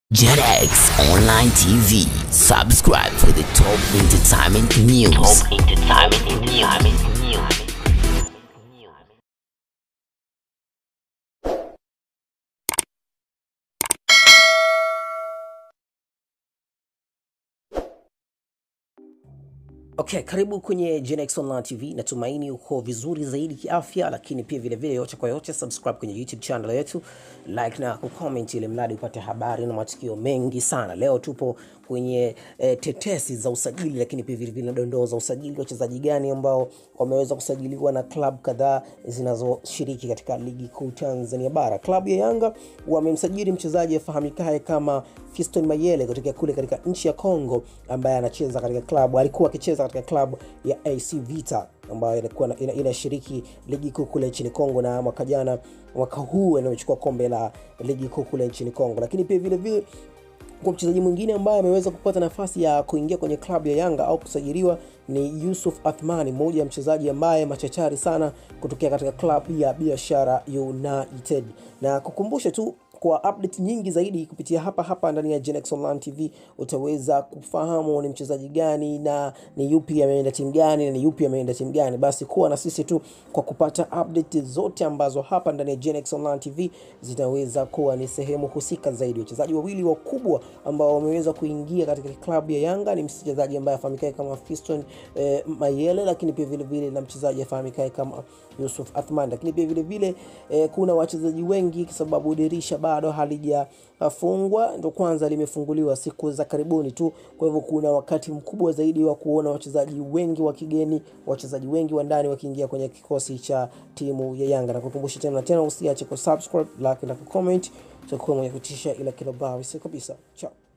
JetX Online TV. Subscribe for the top entertainment news. Top entertainment news. Okay, karibu kwenye Genex Online TV. Natumaini uko vizuri zaidi kiafya, lakini pia vile vile, yote kwa yote, subscribe kwenye YouTube channel yetu, like na kucomment, ili mradi upate habari na matukio mengi sana. Leo tupo kwenye eh, tetesi za usajili, lakini pia vile vile na dondoo za usajili, wachezaji gani ambao wameweza kusajiliwa na club kadhaa zinazoshiriki katika ligi kuu Tanzania bara. Klabu ya Yanga wamemsajili mchezaji afahamikaye kama Fiston Mayele kutokea kule katika nchi ya Congo, ambaye anacheza katika klabu, alikuwa akicheza katika klabu ya AC Vita ambayo inakuwa ina- inashiriki ligi kuu kule nchini Kongo, na mwaka jana, mwaka huu anaochukua kombe la ligi kuu kule nchini Kongo, lakini pia vile vile kwa mchezaji mwingine ambaye ameweza kupata nafasi ya kuingia kwenye klabu ya Yanga au kusajiliwa ni Yusuf Athmani, mmoja ya mchezaji ambaye machachari sana kutokea katika klabu ya Biashara United. Na kukumbusha tu kwa update nyingi zaidi kupitia hapa hapa ndani ya Genex Online TV utaweza kufahamu ni mchezaji gani na ni yupi ameenda timu gani na ni yupi ameenda timu gani. Basi kuwa na sisi tu kwa kupata update zote ambazo hapa ndani ya Genex Online TV zitaweza kuwa ni sehemu husika zaidi. Wachezaji wawili wakubwa ambao wameweza kuingia katika klabu ya Yanga ni mchezaji ambaye afahamikae kama Fiston eh, Mayele, lakini pia vile vile na mchezaji afahamikae kama Yusuf Athman, lakini pia vile vile eh, kuna wachezaji wengi kwa sababu dirisha bado halijafungwa, ndo kwanza limefunguliwa siku za karibuni tu. Kwa hivyo kuna wakati mkubwa zaidi wa kuona wachezaji wengi wa kigeni, wachezaji wengi wa ndani wakiingia kwenye kikosi cha timu ya Yanga. Na kukumbusha tena na tena, usiache kusubscribe, like na kucomment, tutakuwa mwenye kutisha ila kila bao kabisa. Ciao.